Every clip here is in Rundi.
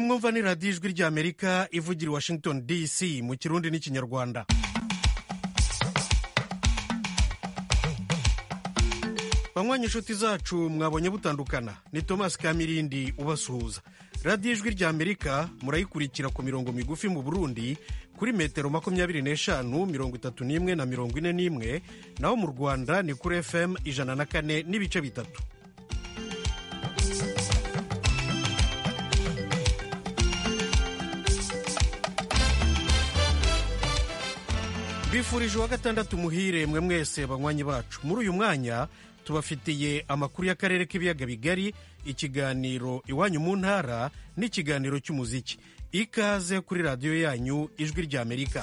mwumva ni radiyo ijwi ry'amerika ivugira i washington dc mu kirundi n'ikinyarwanda banywanyi inshuti zacu mwabonye butandukana ni thomas kamirindi ubasuhuza radiyo ijwi ry'amerika murayikurikira ku mirongo migufi mu burundi kuri metero makumyabiri n'eshanu mirongo itatu n'imwe na mirongo ine n'imwe naho mu rwanda ni kuri fm ijana na kane n'ibice bitatu bifurije uwa gatandatu muhire mwe mwese banywanyi bacu muri uyu mwanya tubafitiye amakuru y'akarere k'ibiyaga bigari ikiganiro iwanyu mu ntara n'ikiganiro cy'umuziki ikaze kuri radiyo yanyu ijwi ry'amerika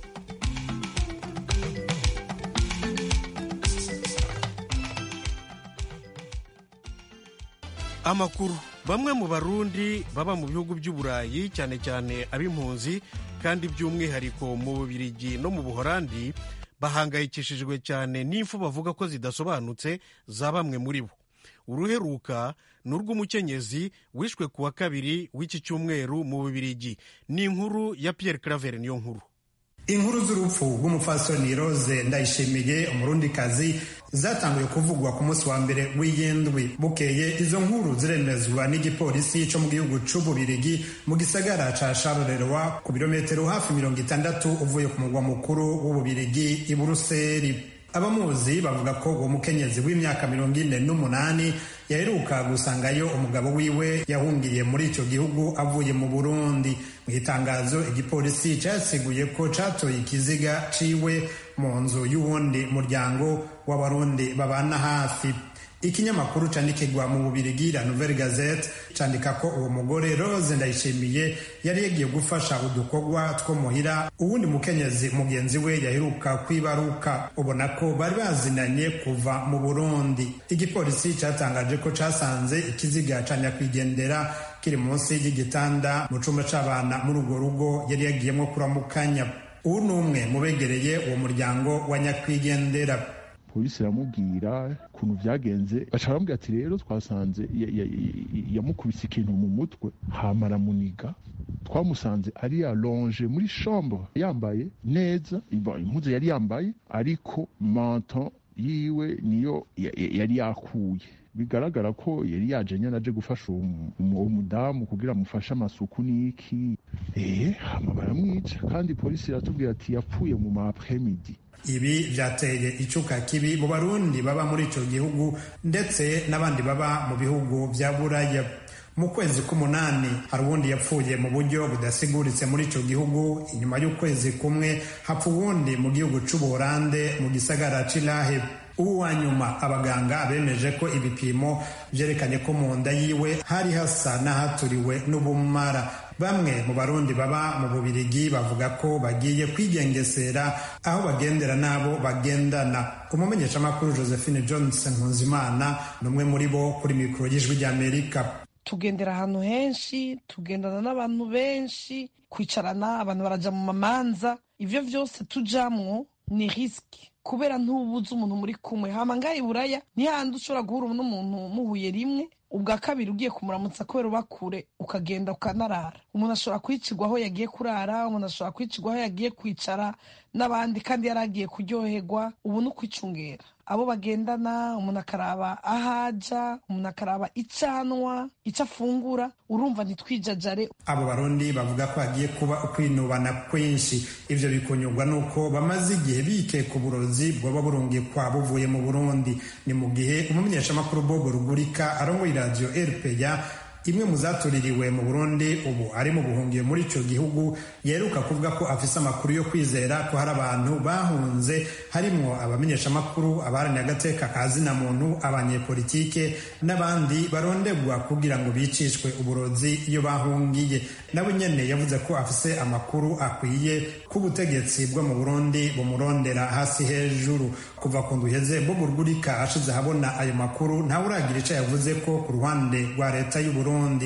amakuru bamwe mu barundi baba mu bihugu by'uburayi cyane cyane ab'impunzi kandi by'umwihariko mu bubirigi no mu buhorandi bahangayikishijwe cyane n'impfu bavuga ko zidasobanutse za bamwe muri bo uruheruka ni urw'umukenyezi wishwe ku wa kabiri w'iki cyumweru mu bubirigi ni inkuru ya Pierre Claver niyo nkuru inkuru z'urupfu rw'umupfasoni rose ndayishimiye umurundikazi zatanguye kuvugwa ku munsi wa mbere w'iyindwi bukeye izo nkuru ziremezwa n'igipolisi cyo mu gihugu c'ububirigi mu gisagara ca charleroi ku birometero hafi mirongo itandatu uvuye ku mugwa mukuru w'ububirigi i buruseli abamuzi bavuga ko uwo mukenyezi w'imyaka mirongo ine n'umunani yaheruka gusangayo umugabo wiwe yahungiye muri icyo gihugu avuye mu burundi mu itangazo igipolisi cyasiguye ko catoye ikiziga ciwe mu nzu y'uwundi muryango w'abarundi babana hafi ikinyamakuru candikirwa mu bubirigi la nouvelle gazette candika ko uwo mugore rose ndayishimiye yari yagiye gufasha udukorwa two muhira uwundi mukenyezi mugenzi we yaheruka kwibaruka ubona ko bari bazinanye kuva mu burundi igipolisi catangaje ko casanze ikiziga ca nyakwigendera kiri munsi y'igitanda mu cumba c'abana muri urwo rugo yari yagiyemwo kuramukanya uwu ni umwe mu begereye uwo muryango wa nyakwigendera polisi iramubwira ukuntu byagenze baca baramubwira ati rero twasanze yamukubise ikintu mu mutwe hama aramuniga twamusanze ari alonge muri chambre yambaye neza impuzu yari yambaye ariko manton yiwe niyo yari yakuye bigaragara ko yari yaje nyine aje gufasha uwo mudamu kugira amufashe amasuku n'iki eee hama baramwica kandi polisi iratubwira ati yapfuye mu ma apremidi ibi byateye icuka kibi mu barundi baba muri icyo gihugu ndetse n'abandi baba mu bihugu bya buraya mu kwezi k'umunani hari uwundi yapfuye mu buryo budasiguritse muri icyo gihugu inyuma y'ukwezi kumwe hapfa uwundi mu gihugu c'ubuholande mu gisagara c'irahe ubu wa nyuma abaganga bemeje ko ibipimo byerekanye ko mu nda yiwe hari hasa n'ahaturiwe n'ubumara bamwe mu barundi baba mu bubirigi bavuga ko bagiye kwigengesera aho bagendera n'abo bagendana umumenyeshamakuru josephine johnson nkunzimana ni umwe muri bo kuri mikoro y'ijwi ry'amerika tugendera ahantu henshi tugendana n'abantu benshi kwicarana abantu baraja mu mamanza ivyo vyose tujamwo ni risiki kubera ntubuze umuntu muri kumwe hama ngaha iburaya ntihandi ushobora guhura n'umuntu muhuye rimwe ubwa kabiri ugiye kumuramutsa kubera uba kure ukagenda ukanarara umuntu ashobora kwicirwa aho yagiye kurara umuntu ashobora kwicirwa aho yagiye kwicara n'abandi kandi yari agiye kuryoherwa ubu ni ukwicungera abo bagendana umuntu akaraba aho aja umuntu akaraba icyo anywa icyo afungura urumva ntitwijajare abo barundi bavuga ko hagiye kuba ukwinubana kwinshi ivyo bikunyurwa nuko bamaze igihe bikeka uburozi bwoba burungikwa buvuye mu burundi ni mu gihe umumenyeshamakuru bobo rugurika arongoye iradiyo rpa imwe mu zatuririwe mu burundi ubu ari mu buhungiye muri icyo gihugu yeruka kuvuga ko afise amakuru yo kwizera ko hari abantu bahunze harimwo abamenyeshamakuru abaharaniye agateka ka zina muntu abanyepolitike n'abandi barondegwa kugira ngo bicishwe uburozi iyo bahungiye nawe nyene yavuze ko afise amakuru akwiye ko ubutegetsi bwo mu burundi bumurondera hasi hejuru kuva ku nduheze bobo rugurika ashize ahabona ayo makuru ntawe uragira ico yavuze ko ku ruhande rwa leta y'uburundi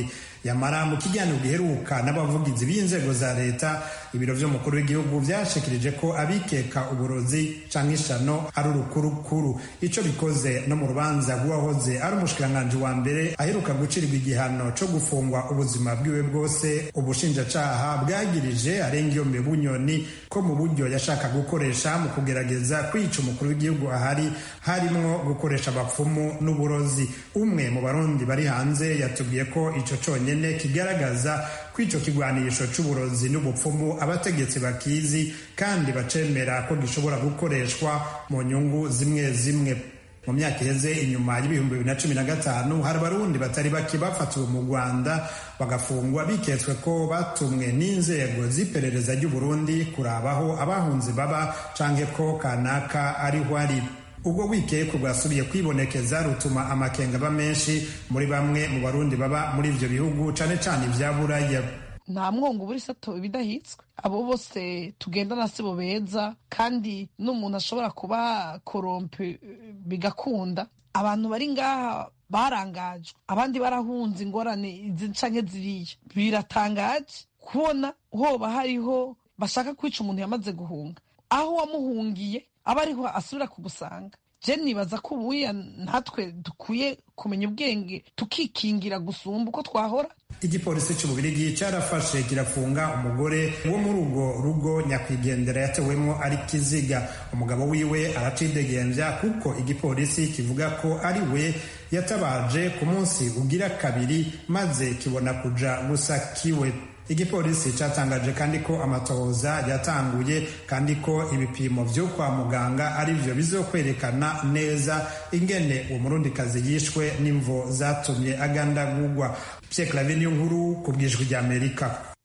yamara mu kiganiro giheruka n'abavugizi b'inzego za leta ibiro vy'umukuru w'igihugu vyashikirije ko abikeka uburozi canke ishano ari urukurukuru ico bikoze no mu rubanza rw'uwahoze ari umushikiranganji wa mbere aheruka gucirirwa igihano co gufungwa ubuzima bwiwe bwose ubushinjacaha bwagirije arengiyombe bunyoni ko mu buryo yashaka gukoresha mu kugerageza kwica umukuru w'igihugu ahari harimwo gukoresha abapfumu n'uburozi umwe mu barundi bari hanze yatubwiye ko ico conyene kigaragaza ko ico kigwanisho c'uburozi n'ubupfumu abategetsi bakizi kandi bacemera ko gishobora gukoreshwa mu nyungu zimwe zimwe mu myaka iheze inyuma y'ibihumbi bibiri na cumi na gatanu hari abarundi batari bake bafatiwe mu rwanda bagafungwa biketswe ko batumwe n'inzego z'iperereza ry'uburundi kurabaho abahunzi baba canke ko kanaka ariho ari ubwo wikeko bwasubiye kwibonekeza rutuma amakenga aba menshi muri bamwe mu barundi baba muri ivyo bihugu cane cane ivya buraya nta mwongo ubura isato ibidahitswe abo bose tugendana si bo beza kandi n'umuntu ashobora kuba korompe bigakunda abantu bari ngaha barangajwe abandi barahunze ingorane izi canke ziriya biratangaje kubona hoba hariho bashaka kwica umuntu yamaze guhunga aho wamuhungiye aba ariho asubira kugusanga je nibaza ko ubuya natwe dukwiye kumenya ubwenge tukikingira gusumba uko twahora igipolisi cy'ububirigi cyarafashe kirafunga umugore wo muri urwo rugo nyakwigendera yatewemo ari kiziga umugabo wiwe aracidegembya kuko igipolisi kivuga ko ari we yatabaje ku munsi ugira kabiri maze kibona kuja gusa kiwe igipolisi cyatangaje kandi ko amatohoza yatanguye kandi ko ibipimo vyo kwa muganga ari vyo bizokwerekana neza ingene uwo murundikazi yishwe n'imvo zatumye agandagurwa Pierre Claver niyo nkuru ku bwijwi rya Amerika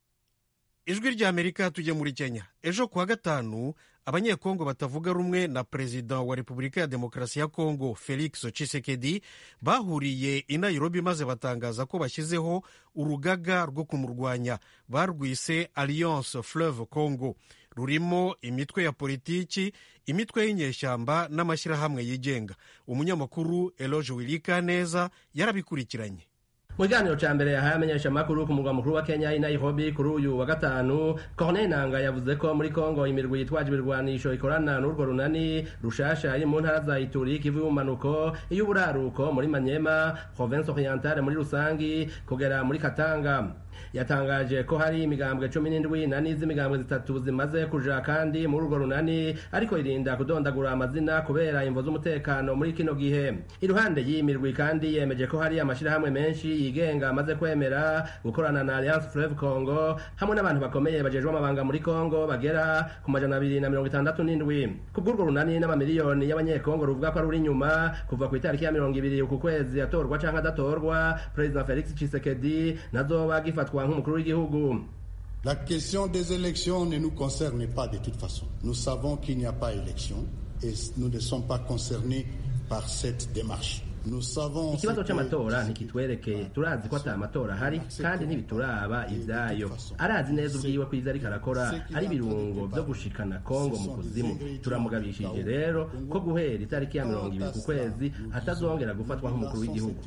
ijwi rya amerika tujya muri kenya ejo kuwa gatanu abanyekongo batavuga rumwe na perezida wa repubulika ya demokarasi ya kongo felix tshisekedi bahuriye i nairobi maze batangaza ko bashyizeho urugaga rwo kumurwanya barwise alliance fleuve congo rurimo imitwe ya politiki imitwe y'inyeshyamba n'amashyirahamwe yigenga umunyamakuru eloge wirika neza yarabikurikiranye mu kiganiro cya mbere yahaye amenyeshamakuru ku murwa mukuru wa kenya i nairobi kuri uyu wa gatanu corneille nanga yavuze ko muri kongo imirwi yitwaje ibirwanisho ikorana n'urwo runani rushasha iri mu ntara za ituri kivu y'ubumanuko iy'uburaruko muri manyema province orientale muri rusangi kugera muri katanga yatangaje ko hari imigambwe cumi n'indwi na n'iz'imigambwe zitatu zimaze kuja kandi muri urwo runani ariko irinda kudondagura amazina kubera imvo z'umutekano muri kino gihe iruhande y'iyi mirwi kandi yemeje ko hari amashirahamwe menshi yigenga amaze kwemera gukorana na alliance fleuve congo hamwe n'abantu bakomeye bajejwe amabanga muri congo bagera ku majana abiri na mirongo itandatu n'indwi kubw'urwo runani n'amamiliyoni y'abanyekongo ruvuga ko ari uri inyuma kuva ku itariki ya mirongo ibiri uku kwezi atorwa canke adatorwa perezida felix tshisekedi nazoba gifatwa nk'umukuru w'igihugu La question des élections ne nous concerne pas de toute façon. Nous savons qu'il n'y a pas élection et nous ne sommes pas concernés par cette démarche. ikibazo cy'amatora ntikitwerekeye turazi ko ata matora ahari kandi ntibituraba ibyayo arazi neza ubwiwe ko izo ariko arakora ari ibirungo byo gushikana kongo mu kuzimu turamugabishije rero ko guhera itariki ya mirongo ibiri ku kwezi atazongera gufatwa nk'umukuru w'igihugu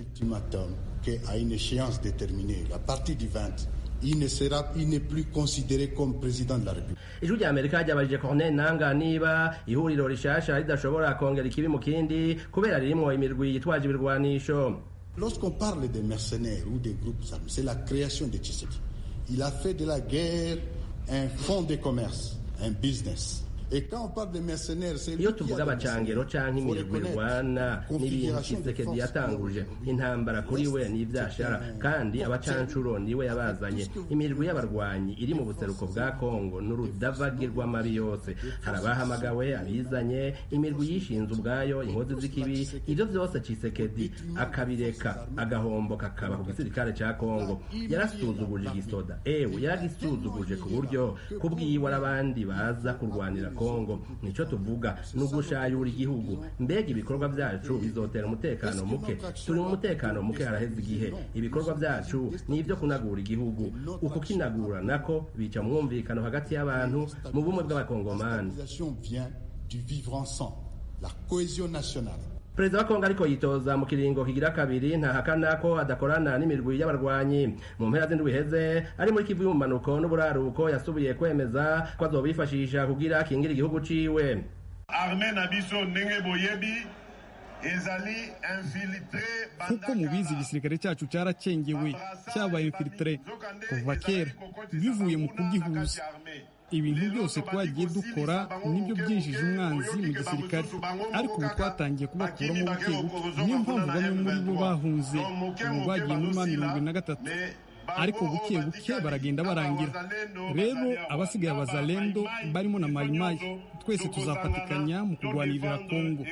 il ne sera il n'est plus considéré comme président de la République. ijwi rya amerika ryabajije corneille nanga niba ihuriro rishasha ridashobora kongera ikibi mu kindi kubera ririmwo imirwi yitwaje ibirwanisho Lorsqu'on parle des mercenaires ou des groupes armés, c'est la création de Tshisekedi. Il a fait de la guerre un fonds de commerce, un business. iyo tuvuga abacangero canke imirwi irwana n'ibintu kisekedi yatanguje intambara kuri we n'ivyashara kandi abacancuro niwe yabazanye imirwi y'abarwanyi iri mu buseruko bwa kongo n'urudavagi rw'amabi yose hari abahamagawe abizanye imirwi yishinze ubwayo inkozi z'ikibi ivyo vyose cisekedi akabireka agahombo kakaba ku gisirikare ca kongo yarasuzuguje igisoda ewe yaragisuzuguje ku buryo kubwiwe arabandi baza kurwanira kongo nico tuvuga ni ugushayura igihugu mbega ibikorwa byacu bizotera umutekano muke turi mu mutekano muke haraheze igihe ibikorwa byacu ni ibyo kunagura igihugu uku kinagura nako bica mwumvikano hagati y'abantu mu bumwe bw'abakongomani La cohésion nationale perezida wa kongo ariko yitoza mu kiringo kigira kabiri ntahakana ko adakorana n'imirwi y'abarwanyi mu mpera z'indwi iheze ari muri kivu y'umumanuko n'uburaruko yasubiye kwemeza ko azobifashisha kugira akingire igihugu ciwe arme na biso ndenge boyebi ezali infiltre kuko mubizi igisirikare cyacu cyaracengewe cyabaye infiltre kuva kera bivuye mu kugihuza ibintu byose twagiye dukora nibyo byinjije umwanzi mu gisirikare ariko ubu twatangiye kubakuramo buke buke niyo mpamvu bamwe muri bo bahunze ubu bagiye muri ma mirongo na gatatu ariko buke buke baragenda barangira rero abasigaye abazalendo barimo na mayimayi twese tuzafatikanya mu kurwanirira kongo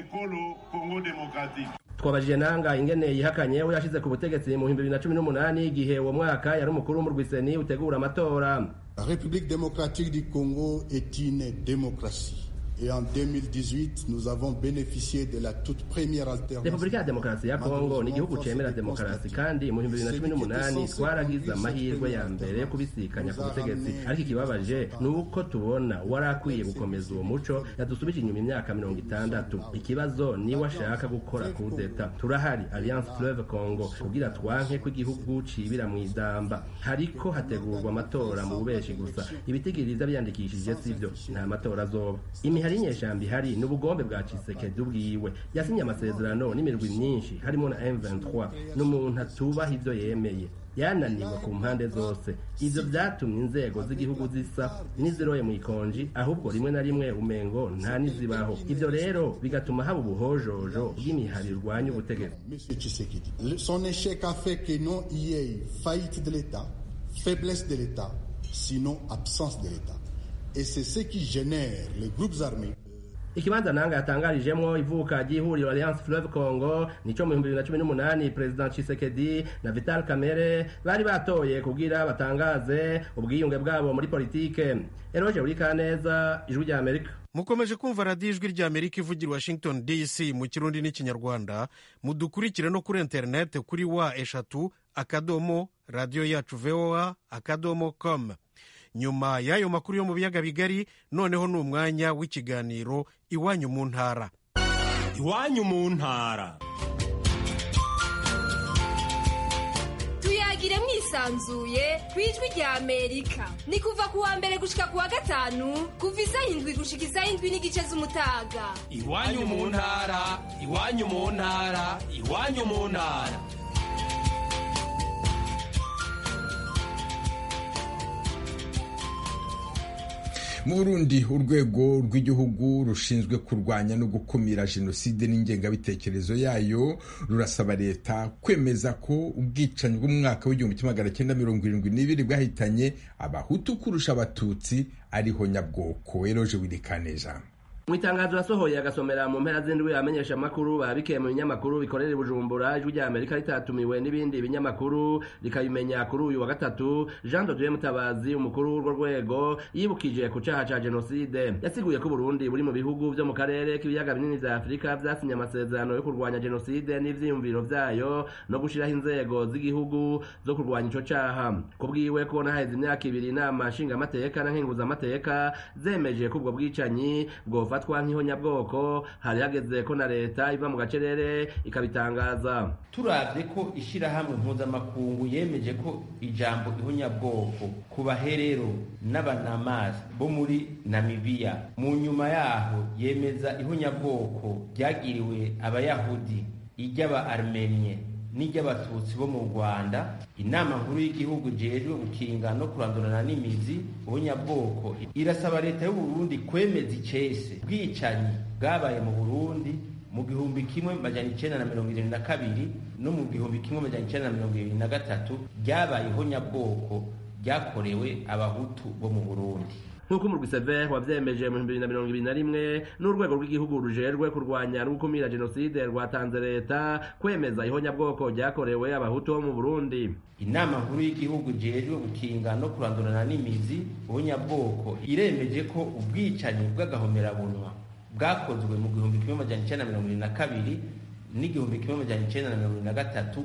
twabajije nanga ingene yihakanye we yashize ku butegetsi mu bihumbi bibiri na cumi n'umunani igihe uwo mwaka yari umukuru w'umurwiseni utegura amatora La République démocratique du Congo est une démocratie. Et en 2018, nous avons bénéficié de la toute première alternance. repubulika ya demokarasi ya kongo ni igihugu cemera demokarasi kandi mu bihumbi bibiri na cumi n'umunani twaragize amahirwe ya mbere yo kubisikanya ku butegetsi ariko ikibabaje ni uko tubona wari akwiye gukomeza uwo muco yadusubije inyuma imyaka mirongo itandatu ikibazo niwe ashaka gukora kudeta turahari alliance fleuve congo kugira twanke ko igihugu cibira mu idamba hariko hategurwa amatora mu bubeshi gusa ibitigiriza byandikishije sivyo nta matora azoba imihari y'inyeshambi ihari ni ubugombe bwa cisekedi ubwiwe yasinye amasezerano n'imirwi myinshi harimo na M23 n'umuntu atubaha ivyo yemeye yananiwe ku mpande zose ivyo vyatumye inzego z'igihugu zisa n'iziroye mu ikonji ahubwo rimwe na rimwe umengo nta nizibaho ivyo rero bigatuma haba ubuhojojo bw'imihari irwanya ubutegetsi Monsieur Tshisekedi. Le- Son échec a fait que non y ait faillite de l'État, faiblesse de l'État, sinon absence de l'État. Et c'est ce qui génère les groupes armés. ikibanza nanga yatangarijemwo ivuka ry'ihuriro alliance fleuve congo nico mu bihumbi bibiri na cumi n'umunani perezida cisekedi na vital kamere bari batoye kugira batangaze ubwiyunge bwabo muri politike eroje uri kaneza ijwi rya amerika mukomeje kumva radiyo ijwi rya amerika ivugira i washington dc mu kirundi n'ikinyarwanda mudukurikire no kuri interineti kuri wa eshatu akadomo radiyo yacu voa akadomo com nyuma y'ayo makuru yo mu biyaga bigari noneho ni umwanya w'ikiganiro iwanyu mu ntara iwanyu mu ntara tuyagire mwisanzuye ku ijwi rya amerika ni kuva ku wa mbere gushika ku wa gatanu kuva isaha indwi gushika isaha indwi n'igice z'umutaga iwanyu mu ntara iwanyu mu ntara iwanyu mu ntara mu burundi urwego rw'igihugu rushinzwe kurwanya no gukumira jenoside n'ingengabitekerezo yayo rurasaba leta kwemeza ko ubwicanyi bw'umwaka w'igihumbi kimwe magana cyenda mirongo irindwi n'ibiri bwahitanye abahutu kurusha abatutsi ariho nyabwoko eroje wirikaneza mu itangazo yasohoye agasomera mu mpera z'indwi amenyesha amakuru babikeye mu binyamakuru bikorera i bujumbura ijwi rya amerika ritatumiwe n'ibindi binyamakuru rikabimenya kuri uyu wa gatatu jean de dieu mutabazi umukuru w'urwo rwego yibukije ku caha ca jenoside yasiguye ko uburundi buri mu bihugu vyo mu karere k'ibiyaga binini vya afurika vyasinye amasezerano yo kurwanya jenoside n'ivyiyumviro vyayo no gushiraho inzego z'igihugu zo kurwanya ico caha kubwiwe kubona haheze imyaka ibiri inama nshingamateka na nkenguzamateka zemeje ko ubwo bwicanyi bwofatwa nk'ihonyabwoko hari hageze ko na leta iva mu gacerere ikabitangaza turavye ko ishirahamwe mpuzamakungu yemeje ko ijambo ihonyabwoko ku baherero n'abanamasi bo muri namibiya mu nyuma yaho yemeza ihonyabwoko ryagiriwe abayahudi iry'aba armenye n'iry'abatutsi bo mu rwanda inama nkuru y'igihugu jejwe gukinga no kurandurana n'imizi ubunyabwoko irasaba leta y'uburundi kwemeza icese bwicanyi bwabaye mu burundi mu gihumbi kimwe majana icenda na mirongo irindwi na kabiri no mu gihumbi kimwe majana icenda na mirongo irindwi na gatatu ryabayeho nyabwoko ryakorewe abahutu bo mu burundi nk'uko umurwi sever wavyemeje mu bihumbi bibiri na mirongo ibiri na rimwe n'urwego rw'igihugu rujejwe kurwanya no gukumira jenoside rwatanze leta kwemeza ihonyabwoko ryakorewe abahutu bo mu burundi inama nkuru y'igihugu jejwe gukinga no kurandurana n'imizi ubunyabwoko iremeje ko ubwicanyi bw'agahomerabunwa bwakozwe mu gihumbi kimwe majana icenda na mirongo irindwi na kabiri n'igihumbi kimwe majana icenda na mirongo irindwi na gatatu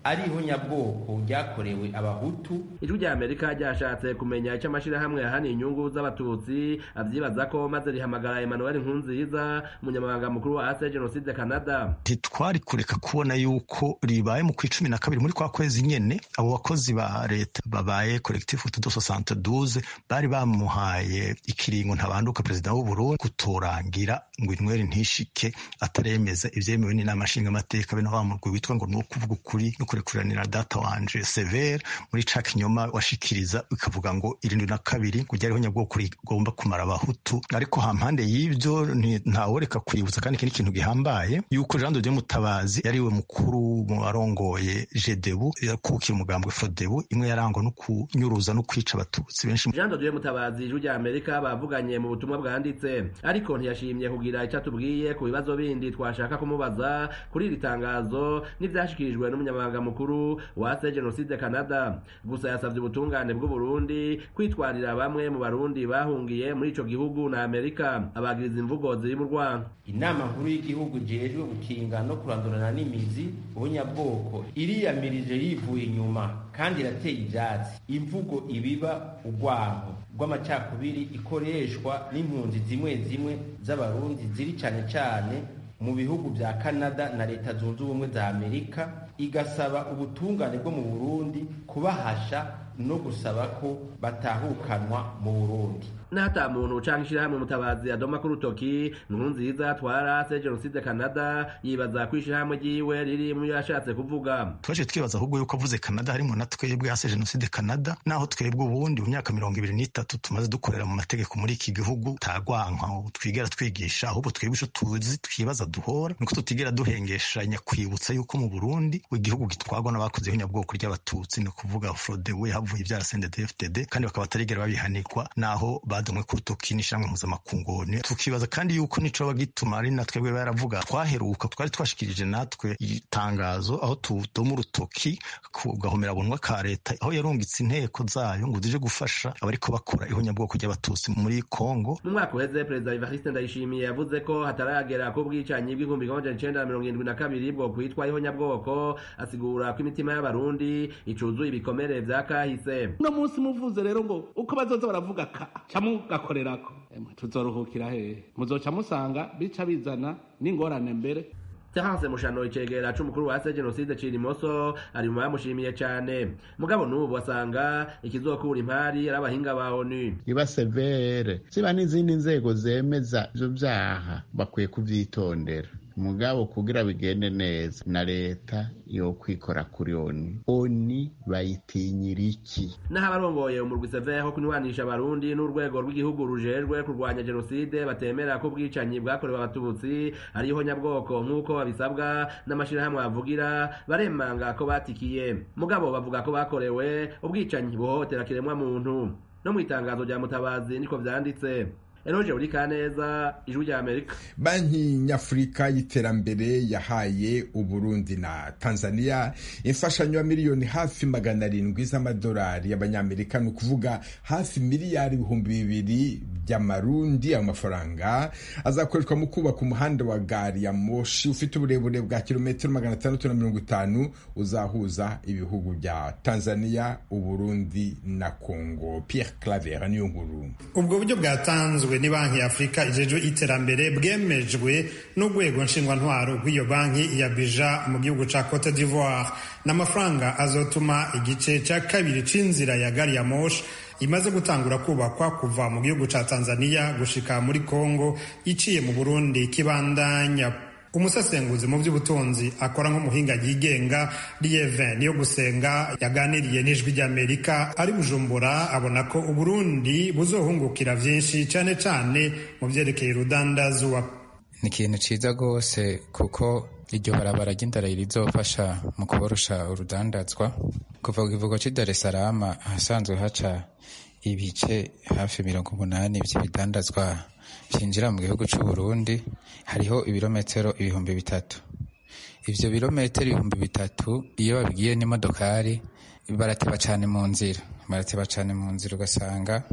ari ihonyabwoko ryakorewe abahutu ijwi rya amerika ryashatse kumenya icyo amashyirahamwe yahaniye inyungu z'abatutsi avyibaza ko maze rihamagara emmanuel nkunziza umunyamabanga mukuru wa ase jenoside canada ntitwari kureka kubona yuko ribaye mu kw'icumi na kabiri muri kwa kwezi nyene abo bakozi ba leta babaye collectif tudo soixante douze bari bamuhaye ikiringo ntabanduka perezida w'uburundi kutorangira ngo inyweri ntishike ataremeza ivyemewe n'inama nshingamateka bene wa murwi witwa ngo ni ukuvuga ukuri no kurekuranira data wanje severe muri ca kinyoma washikiriza ikavuga ngo irindwi na kabiri ngo ryariho nyabwoko rigomba kumara abahutu ariko hampande y'ivyo ntaworeka kwibutsa kandi iki ni ikintu gihambaye yuko jean de dieu mutabazi yariwe mukuru mu barongoye jedebu yakukira umugambwe fodebu imwe yarangwa no kunyuruza no kwica abatutsi benshi jean de dieu mutabazi ijwi rya amerika bavuganye mu butumwa bwanditse ariko ntiyashimye kugira icyo atubwiye ku bibazo bindi twashaka kumubaza kuri iri tangazo n'ivyashikirijwe n'umunyamabanga mukuru wa se jenoside canada gusa yasavye ubutungane bw'uburundi kwitwarira bamwe mu barundi bahungiye muri ico gihugu na amerika abagiriza imvugo ziri mu rwanda inama nkuru y'igihugu ijejwe gukinga no kurandurana n'imizi ubunyabwoko iriyamirije yivuye inyuma kandi irateye ivyatsi imvugo ibiba urwanko rw'amacakubiri ikoreshwa n'impunzi zimwe zimwe z'abarundi ziri cane cane mu bihugu vya Canada na leta zunze ubumwe za Amerika igasaba ubutungane bwo mu Burundi kubahasha no gusaba ko batahukanwa mu Burundi n'ata muntu canke ishirahamwe mutabazi adoma ku rutoki nkuru nziza twarase jenoside canada yibaza ko ishirahamwe ryiwe riri mu yashatse kuvuga twaje twibaza ahubwo yuko avuze canada harimo na twebwe hase jenoside canada naho twebwe ubundi mu myaka mirongo ibiri n'itatu tumaze dukorera mu mategeko muri iki gihugu tagwanka twigera twigisha ahubwo twebwe ico tuzi twibaza duhora nuko tutigera duhengeshanya kwibutsa yuko mu burundi igihugu gitwagwa n'abakoze ihunyabwoko ry'abatutsi ni ukuvuga frodewe havuye ivyara sndfdd kandi bakaba batarigera babihanirwa naho badumwe ku rutoki n'ishamwe mpuzamakungu tukibaza kandi yuko nico bagituma ari na twebwe baravuga twaheruka twari twashikirije natwe itangazo aho tudoma urutoki kugahomera bunwa ka leta aho yarungitse inteko zayo ngo zije gufasha abariko bakora ihonyabwoko ry'abatutsi muri Kongo mu mwaka uheze perezida Evariste Ndayishimiye yavuze ko hataragera ko bwicanyi bw'igihumbi kimwe amajana icenda na mirongo irindwi na kabiri bwo kwitwa ihonyabwoko asigura ko imitima y'abarundi icuzuye ibikomere vya kahise uno munsi muvuze rero ngo uko bazoza baravuga ka mugakorerako tuzoruhukira hehe muzoca musanga bica bizana n'ingorane mbere Terence Mushano icegera c'umukuru wa se jenoside Cirimoso ari mu bamushimiye cane mugabo n'ubu asanga ikizokura impari ari abahinga ba ONU iba severe ziba n'izindi nzego zemeza ivyo vyaha bakwiye kuvyitondera mugabo kugira bigende neza na leta yo kwikora kuri oni oni bayitinyira iki naho abarongoye umurwi severe ho kunywanisha abarundi n'urwego rw'igihugu rujejwe kurwanya jenoside batemera ko ubwicanyi bwakorewe abatutsi ariho nyabwoko nk'uko babisabwa n'amashirahamwe bavugira baremanga ko batikiye mugabo bavuga ko bakorewe ubwicanyi buhohotera kiremwa muntu no mu itangazo rya mutabazi niko vyanditse Eroje uri kaneza ijwi rya Amerika Banki Nyafurika y'iterambere yahaye Uburundi na Tanzania imfashanyo ya miliyoni hafi magana arindwi z'amadolari y'abanyamerika ni ukuvuga hafi miliyari ibihumbi bibiri by'amarundi ayo mafaranga azakoreshwa mu kubaka umuhanda wa gari ya moshi ufite uburebure bwa kilometero magana atandatu na mirongo itanu uzahuza ibihugu bya Tanzania Uburundi na Congo Pierre Claver niyo nkuru ubwo buryo bwatanzwe ni banki ya afurika ijejwe iterambere bwemejwe n'urwego nshingwantwaro rw'iyo banki ya bija mu gihugu ca cote d'ivoire n'amafaranga azotuma igice ca kabiri c'inzira ya gari ya moshi imaze gutangura kubakwa kuva mu gihugu ca tanzania gushika muri congo iciye mu burundi kibandanya umusesenguzi mu by'ubutunzi akora nk'umuhinga yigenga lieve niyo gusenga yaganiriye n'ijwi ry'amerika ari bujumbura abona ko uburundi buzohungukira vyinshi cane cane mu vyerekeye urudandazwa ni ikintu ciza rwose kuko iryo barabara ry'indara rizofasha mu kuborosha urudandazwa kuva ku kivugo c'i dar es salaam ahasanzwe haca ibice hafi mirongo umunani vy'ibidandazwa vyinjira mu gihugu c'u Burundi hariho ibirometero ibihumbi bitatu ivyo birometero ibihumbi bitatu iyo babigiye n'imodokari barateba cane mu nzira barateba cane mu nzira ugasanga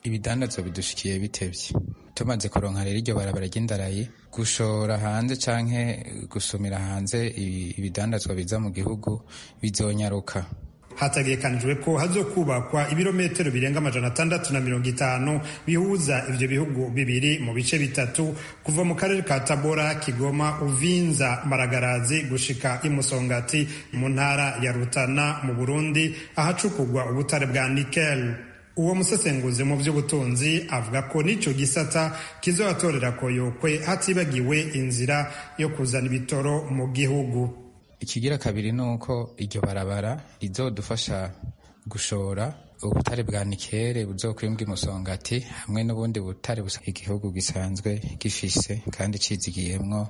ibidandazwa bidushikiye bitevye tumaze kuronka rero iryo barabara ry'indarayi gushora hanze canke gusumira hanze ibidandazwa biza mu gihugu bizonyaruka hategekanijwe ko hazokubakwa ibirometero birenga amajana atandatu na mirongo itanu bihuza ivyo bihugu bibiri mu bice bitatu kuva mu karere ka tabora kigoma uvinza maragarazi gushika imusongati mu ntara ya rutana mu burundi ahacukurwa ubutare bwa nikel uwo musesenguzi mu by'ubutunzi avuga ko n'ico gisata kizobatorera koyokwe hatibagiwe inzira yo kuzana ibitoro mu gihugu ikigira kabiri ni uko iryo barabara rizodufasha gushora ubutare bwa nikere buzokwimbwa imusongati hamwe n'ubundi butare busa igihugu gisanzwe gifise kandi cizigiyemwo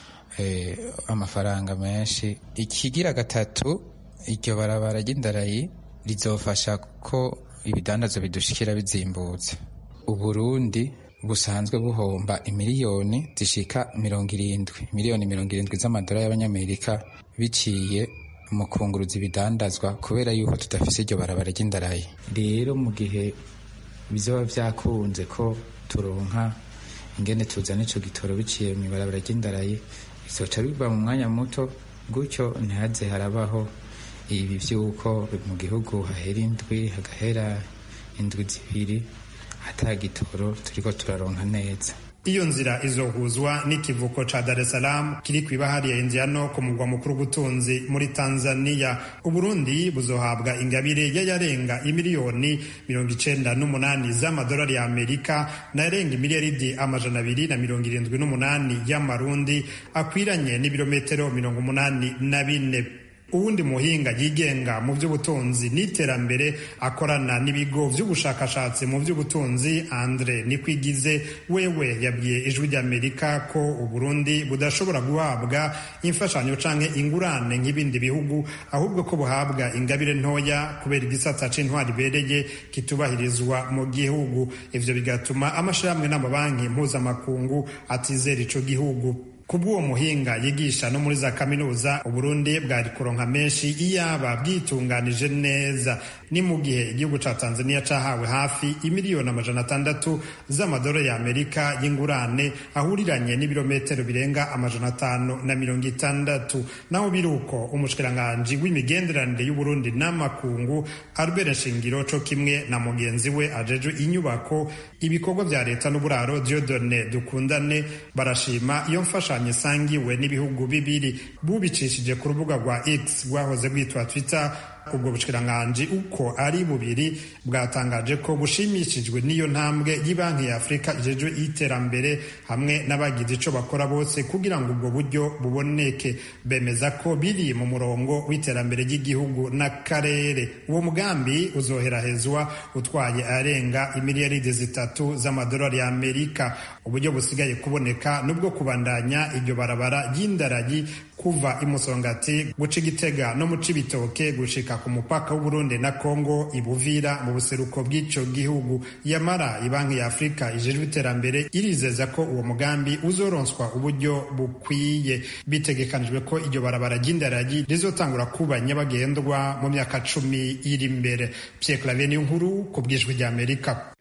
eh, amafaranga menshi ikigira gatatu iryo barabara ry'indarayi rizofasha ko ibidandazo bidushikira bizimbutse uburundi busanzwe buhomba imiliyoni zishika mirongo irindwi miliyoni mirongo irindwi z'amadolari y'abanyamerika biciye mu kunguruza ibidandazwa kubera yuko tudafise iryo barabara ry'indarayi rero mu gihe bizoba vyakunze ko turonka ingene tuzana ico gitoro biciye mu ibarabara ry'indarayi bizoca biva mu mwanya muto gutyo ntihaze harabaho ibi vy'uko mu gihugu hahera indwi hagahera indwi zibiri ata gitoro turiko turaronka neza iyo nzira izohuzwa n'ikivuko ca Dar es Salaam kiri kw'ibahari ya Indiano ku mugwa mukuru w'ubutunzi muri Tanzania Uburundi buzohabwa ingabire y'ayarenga imiliyoni mirongo icenda n'umunani z'amadolari ya Amerika n'ayarenga imiliyaridi amajana abiri na mirongo irindwi n'umunani y'amarundi akwiranye n'ibirometero mirongo umunani na bine uwundi muhinga yigenga mu by'ubutunzi n'iterambere akorana n'ibigo by'ubushakashatsi mu by'ubutunzi andre nikwigize wewe yabwiye ijwi ry'amerika ko uburundi budashobora guhabwa imfashanyo canke ingurane nk'ibindi bihugu ahubwo ko buhabwa ingabire ntoya kubera igisata c'intwari ibereye kitubahirizwa mu gihugu ivyo bigatuma amashirahamwe n'amabanki mpuzamakungu atizera ico gihugu kubw'uwo muhinga yigisha no muri za kaminuza uburundi bwari kuronka menshi iyaba bwitunganije neza ni mu gihe igihugu ca tanzania cahawe hafi imiliyoni amajana atandatu z'amadolari ya amerika y'ingurane ahuriranye n'ibirometero birenga amajana atanu na mirongo itandatu naho biri uko umushikiranganji w'imigenderanire y'uburundi n'amakungu albert shingiro co kimwe na mugenzi we ajejwe inyubako ibikorwa vya leta n'uburaro diodone dukundane barashima iyo mfasha ibishushanyo isangiwe n'ibihugu bibiri bubicishije ku rubuga rwa x rwahoze rwitwa twitter ubwo bushikiranganji uko ari bubiri bwatangaje ko bushimishijwe n'iyo ntambwe y'Ibanki ya Afurika ijejwe iterambere hamwe n'abagize ico bakora bose kugira ngo ubwo buryo buboneke bemeza ko biri mu murongo w'iterambere ry'igihugu n'akarere uwo mugambi uzoherahezwa utwaye arenga imiliyaridi zitatu z'amadolari ya Amerika uburyo busigaye kuboneka nubwo kubandanya iryo barabara ry'indaragi kuva imusongati guca igitega no mu cibitoke gushika ku mupaka w'uburundi na kongo ibuvira mu buseruko bw'ico gihugu yamara ibanki ya afurika ijejwe iterambere irizeza ko uwo mugambi uzoronswa uburyo bukwiye bitegekanijwe ko iryo barabara ry'indaragi rizotangura kuba nyabagendwa mu myaka cumi iri imbere pierre claver niyo nkuru ku bwijwi ry'amerika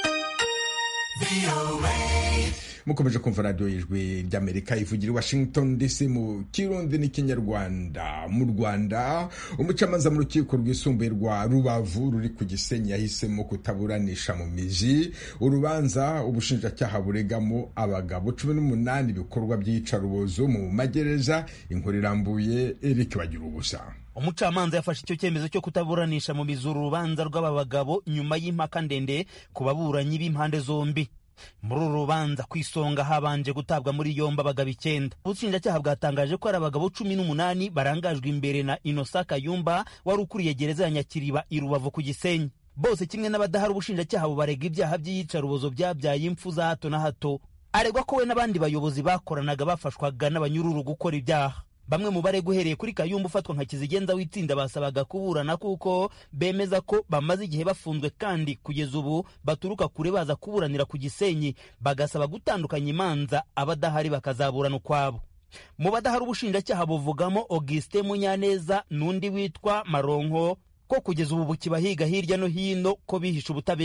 mukomeje kumva radiyo y'ijwi ry'amerika ivugira i washington dc mu kirundi n'ikinyarwanda mu rwanda umucamanza mu rukiko rwisumbuye rwa rubavu ruri ku gisenyi yahisemo kutaburanisha mu mizi urubanza ubushinjacyaha buregamo abagabo cumi n'umunani ibikorwa by'iyicarubozo mu magereza inkuru irambuye eric bagira ubusa umucamanza yafashe icyo cyemezo cyo kutaburanisha mu mizi uru rubanza rw'aba bagabo nyuma y'impaka ndende ku baburanyi b'impande zombi muri uru rubanza ku isonga habanje gutabwa muri yombi abagabo icyenda ubushinjacyaha bwatangaje ko ari abagabo cumi n'umunani barangajwe imbere na inosa kayumba wari ukuriye gereza ya nyakiriba i rubavu ku gisenyi bose kimwe n'abadahari ubushinjacyaha bubarega ibyaha by'iyicarubozo byabyaye impfu za hato na hato aregwa ko we n'abandi bayobozi bakoranaga bafashwaga n'abanyururu gukora ibyaha bamwe mu barega uhereye kuri kayumba ufatwa nka kizigenza w'itsinda basabaga kuburana kuko bemeza ko bamaze igihe bafunzwe kandi kugeza ubu baturuka kure baza kuburanira ku gisenyi bagasaba gutandukanya imanza abadahari bakazaburana ukwabo mu badahari ubushinjacyaha buvugamo augustin munyaneza n'undi witwa maronko ko kugeza ubu bukibahiga hirya no hino ko bihishe ubutabera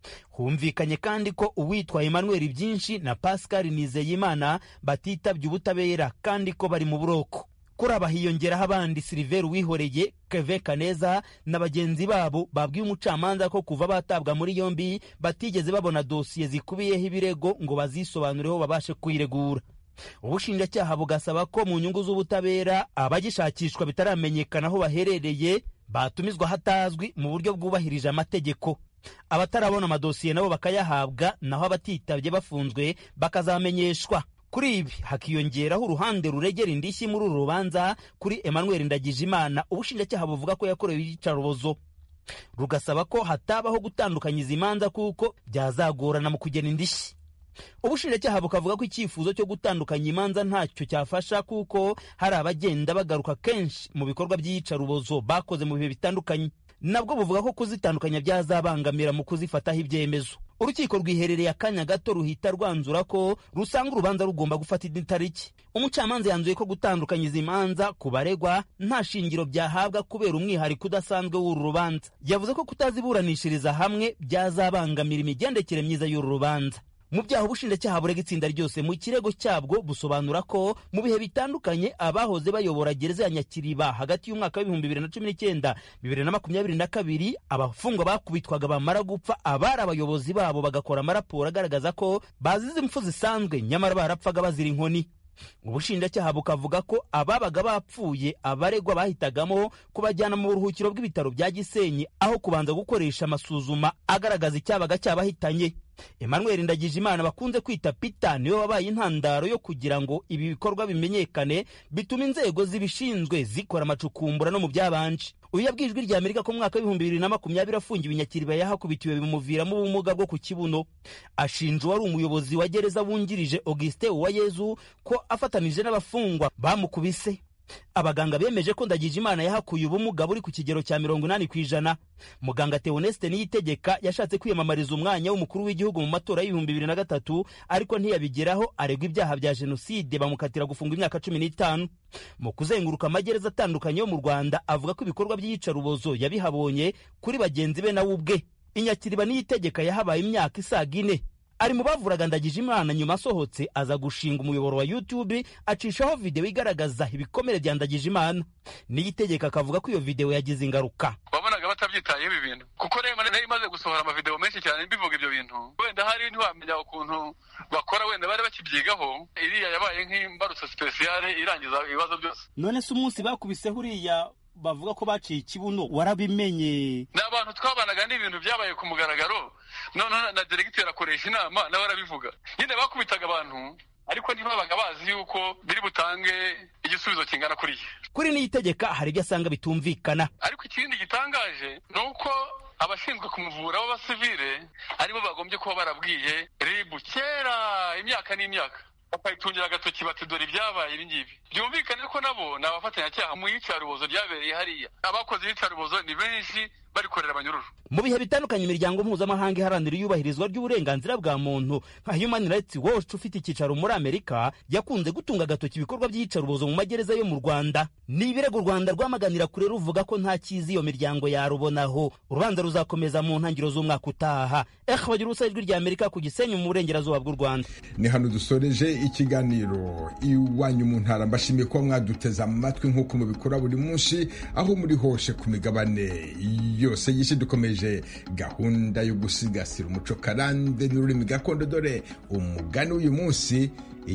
humvikanye kandi ko uwitwa emmanuel byinshi na pascal nizeyimana batitabye ubutabera kandi ko bari mu buroko kuri aba hiyongeraho abandi siliveri wihoreye keve kaneza na bagenzi babo babwiye umucamanza ko kuva batabwa muri yombi batigeze babona dosiye zikubiyeho ibirego ngo bazisobanureho babashe kwiregura ubushinjacyaha bugasaba ko mu nyungu z'ubutabera abagishakishwa bitaramenyekana aho baherereye batumizwa hatazwi mu buryo bwubahirije amategeko abatarabona amadosiye nabo bakayahabwa naho abatitabye bafunzwe bakazamenyeshwa kuri ibi hakiyongeraho uruhande ruregera indishyi muri uru rubanza kuri emmanuel ndagijimana ubushinjacyaha buvuga ko yakorewe iyicarubozo rugasaba ko hatabaho gutandukanyiza imanza kuko byazagorana mu kugena indishyi ubushinjacyaha bukavuga ko icyifuzo cyo gutandukanya imanza ntacyo cyafasha kuko hari abagenda bagaruka kenshi mu bikorwa by'iyicarubozo bakoze mu bihe bitandukanye nabwo buvuga ko kuzitandukanya byazabangamira mu kuzifataho ibyemezo urukiko rwiherereye akanya gato ruhita rwanzura ko rusanga urubanza rugomba gufata indi tariki umucamanza yanzuye ko gutandukanya izi manza ku baregwa nta shingiro byahabwa kubera umwihariko udasanzwe w'uru rubanza yavuze ko kutaziburanishiriza hamwe byazabangamira imigendekere myiza y'uru rubanza mu byaha ubushinjacyaha burega itsinda ryose mu kirego cyabwo busobanura ko mu bihe bitandukanye abahoze bayobora gereza ya nyakiriba hagati y'umwaka w'ibihumbi bibiri na cumi n'icyenda bibiri na makumyabiri na kabiri abafungwa bakubitwaga bamara gupfa abari abayobozi babo bagakora amaraporo agaragaza ko bazize impfu zisanzwe nyamara barapfaga bazira inkoni ubushinjacyaha bukavuga ko ababaga bapfuye abaregwa bahitagamo kubajyana mu buruhukiro bw'ibitaro bya gisenyi aho kubanza gukoresha amasuzuma agaragaza icyabaga cyabahitanye emmanuel ndagijimana bakunze kwita pita niwe wabaye intandaro yo kugira ngo ibi bikorwa bimenyekane bituma inzego zibishinzwe zikora amacukumbura no mu byabanje uyu yabwiye ijwi rya amerika ko mu mwaka w'ibihumbi bibiri na makumyabiri afungiwe inyakiriba yahakubitiwe bimuviramo ubumuga bwo ku kibuno ashinja uwari umuyobozi wa gereza wungirije augustin uwayezu ko afatanije n'abafungwa bamukubise abaganga bemeje ko ndagije imana yahakuye ubumuga buri ku kigero cya mirongo inani ku ijana muganga teoneste niyitegeka yashatse kwiyamamariza umwanya w'umukuru w'igihugu mu matora y'ibihumbi bibiri na gatatu ariko ntiyabigeraho aregwa ibyaha bya jenoside bamukatira gufunga imyaka cumi n'itanu mu kuzenguruka amagereza atandukanye yo mu rwanda avuga ko ibikorwa by'iyicarubozo yabihabonye kuri bagenzi be nawe ubwe inyakiriba niyitegeka yahabaye imyaka isaga ine ari mu bavuraga ndagije imana nyuma asohotse aza gushinga umuyoboro wa youtube acishaho videwo igaragaza ibikomere bya ndagije imana niyitegeka akavuga ko iyo videwo yagize ingaruka wabonaga batabyitayeho ibi bintu kuko rero nayo imaze gusohora amavideo menshi cyane bivuga ibyo bintu wenda hari ntiwamenya ukuntu bakora wenda bari bakibyigaho iriya yabaye nk'imbarutso sipesiyale irangiza ibibazo byose none se umunsi bakubiseho uriya bavuga ko baciye ikibuno warabimenye ni abantu twabanaga n'ibintu byabaye ku mugaragaro noneho na deregiteri akoresha inama nawe arabivuga nyine bakubitaga abantu ariko ntibabaga bazi yuko biri butange igisubizo kingana kuriya kuri niyitegeka hari ibyo asanga bitumvikana ariko ikindi gitangaje ni uko abashinzwe kumuvura b'abasivile aribo bagombye kuba barabwiye ribu kera imyaka n'imyaka bakayitungira agatoki bati dore ibyabaye ibi ngibi byumvikane ko nabo ni abafatanyacyaha mu iyicarubozo ryabereye hariya abakoze iyicarubozo ni benshi barikorera abanyururu mu bihe bitandukanye imiryango mpuzamahanga iharanira iyubahirizwa ry'uburenganzira bwa muntu nka human rights watch ufite icyicaro muri amerika yakunze gutunga agatoki ibikorwa by'iyicarubozo mu magereza yo mu rwanda ni ibirego u rwanda rwamaganira kure ruvuga ko nta cyiza iyo miryango yarubonaho urubanza ruzakomeza mu ntangiriro z'umwaka utaha eh bagira ubusa ijwi rya amerika ku gisenyi mu burengerazuba bw'u rwanda ni hano dusoreje ikiganiro iwanyu mu ntara mbashimiye kuba mwaduteze amatwi nk'uko mubikora buri munsi aho muri hose ku migabane yose y'isi dukomeje gahunda yo gusigasira umuco karande n'ururimi gakondo dore umugani w'uyu munsi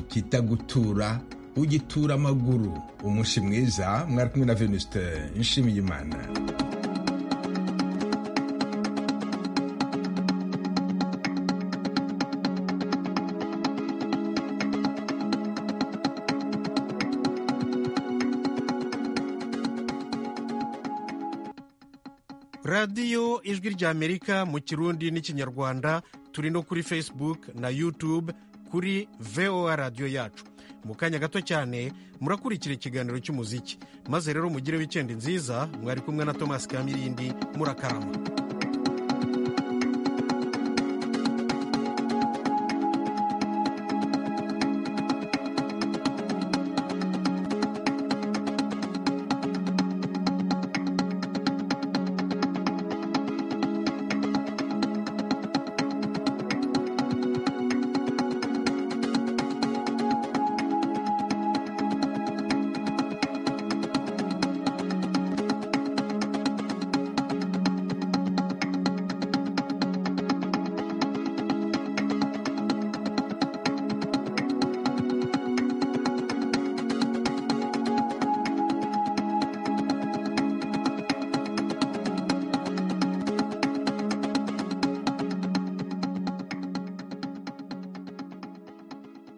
ikitagutura ugitura amaguru umunsi mwiza mwari kumwe na venuste nshimiye imana radiyo ijwi ry'amerika mu kirundi n'ikinyarwanda turi no kuri facebook na youtube kuri voa radiyo yacu mu kanya gato cyane murakurikira ikiganiro cy'umuziki maze rero mugire wikendi nziza mwari kumwe na thomas kamirindi murakarama